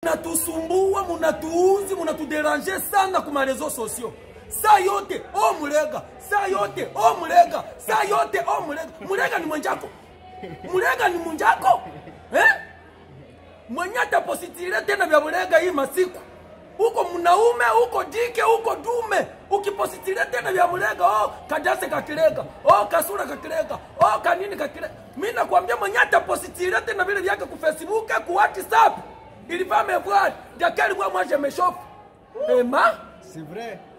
Munatusumbua, munatuuzi, munatuderange sana kuma reseaux sociaux. Saa yote o mulega, saa yote o mulega, saa yote o mulega. Mulega ni mwenjako, mulega ni munjako eh? Mwenye atapositire tena vya mulega hii masiku uko mnaume uko jike uko dume ukipositire tena vya mulega oh, kadase kakilega oh, kasura kakilega oh, kanini kakilega mi nakwambia mwenye atapositire tena vile vyake ku facebook ku whatsapp ilivaa mevwari dakari bwa mwaje meshofu ema C'est vrai.